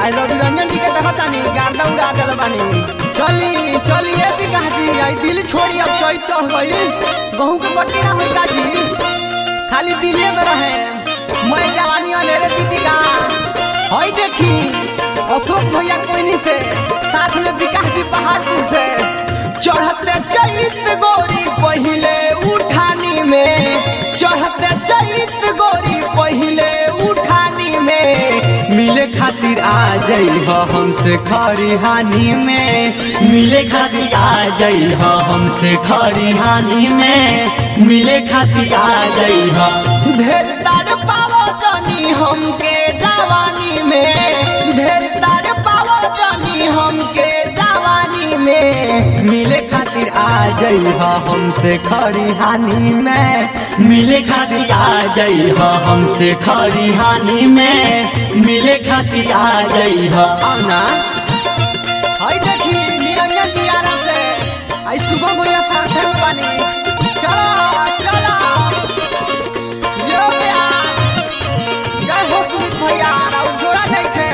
आई रवि रंजन जी के देखतानी गार्दा उड़ा देल बानी चली चली ए विकास जी आई दिल छोड़ी अब चोई चढ़ गई गहूं के कटनी ना होई काजी खाली दिले में रहे मैं जवानी अनेरे दीदी का हई देखी अशोक भैया कोइनी से साथ में विकास जी पहाड़पुर से चढ़ते चलित गोरी पहिले उठानी में चढ़ते चलित गोरी पहिले उठानी में मिले खातिर आ जाइ हमसे खरी हानि में मिले खातिर आ जाइ हमसे खरी हानि में मिले खातिर आ जाइ ढेर तार पावो जानी हमके जवानी में ढेर तार पावो जानी हमके जवानी में मिले खातिर आ जाइ हमसे खरी हानि में मिले खातिर आ जाइ हमसे खरी हानि में मिले खातिर आ जाइ आना हाय देखी निरंजन दियारा से आई सुबह भैया साथे में बानी चलो चलो यो प्यास जय हो सुमित भैया और जोड़ा नहीं थे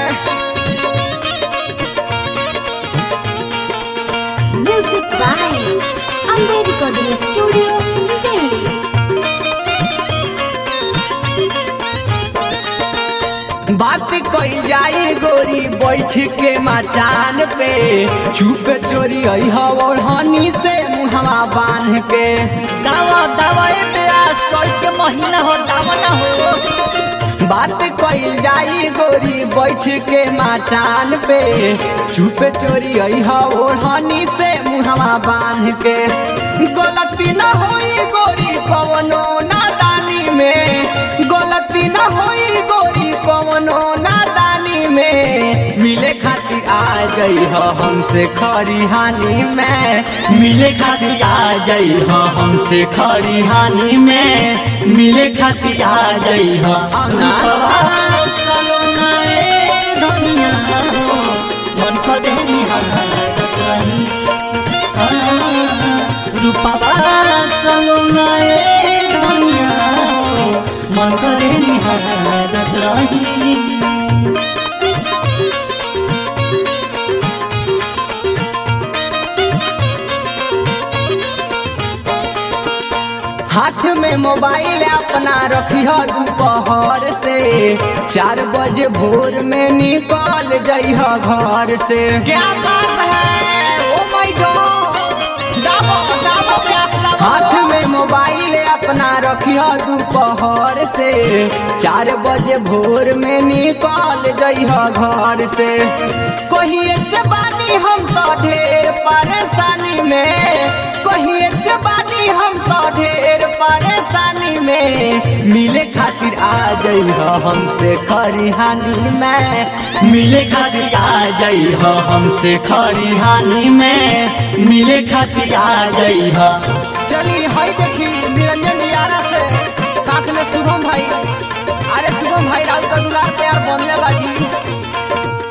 Music by Amber Recording Studio, Delhi. बात कई जाई गोरी बैठ के मचान पे चुप चोरी आई और हनी से मुहवा बांध के दावा दावा ए प्यास चोई के महीना हो दावा ना हो बात कई जाई गोरी बैठ के मचान पे चुप चोरी आई और हनी से मुहवा बांध के गलती ना होई गोरी कवनो नादानी में गलती ना होई गोरी कवनो नादानी में मिले खातिर आ जाइ हमसे खरी हानि में मिले खातिर आ जाइ हमसे खरी हानि में मिले खातिर आ जाइ आना रूपा मन करे निहारत रही हाथ में मोबाइल अपना रखिह दोपहर से चार बजे भोर में निकल जइह घर से क्या बात है ओ माय गॉड दाबो दाबो प्यास दाबो हाथ में मोबाइल अपना रखिह दोपहर से चार बजे भोर में निकल जइह घर से कहिए से बानी हम तो ढेर परेशानी में कहिए से बानी हम तो ढेर परेशानी में मिले खातिर आ जाइ हमसे खरी हानि में मिले खातिर आ जाइ हमसे खरी हानि में मिले खातिर आ जाइ चली हई देखी निरंजन दियारा से साथ में शुभम भाई अरे शुभम भाई राउत का दुलार प्यार बनले बाजी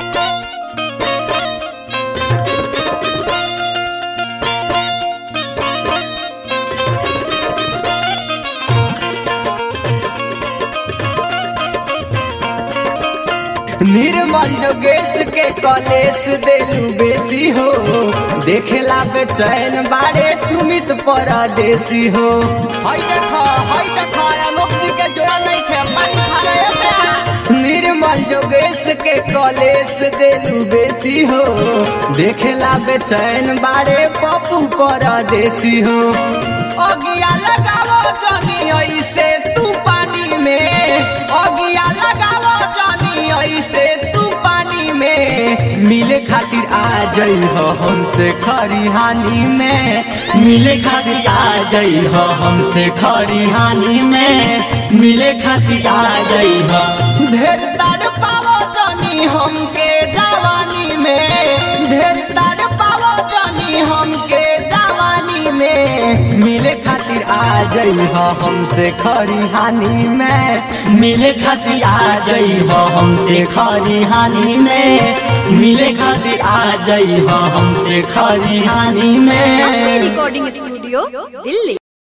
निर्मल योगेश के कॉलेज देलू बेसी हो देखेला बेचैन बारे सुमित परदेसी हो हई देखो हई देखो आलोक जी के जोड़ा नहीं थे पानी खा रहे थे निर्मल योगेश के कॉलेज देलू बेसी हो देखेला बेचैन बारे पप्पू परदेसी हो अगिया लगावो जनी ऐसे तू पानी में अगिया लगावो जनी ऐसे तू पानी में मिले खातिर आ जाइ हमसे खरी हानि में मिले खातिर आ जाइ हमसे खरी हानि में मिले खातिर आ जाइ ढेर तार पावो जनी हमके जवानी में ढेर तार पावो जनी हमके जवानी में मिले खातिर आ जाइ हमसे खरी हानि में मिले खातिर आ जाइ हमसे खरी हानि में मिले खातिर आ जाइ हमसे खरी हानि Amber में Recording Studio, Delhi.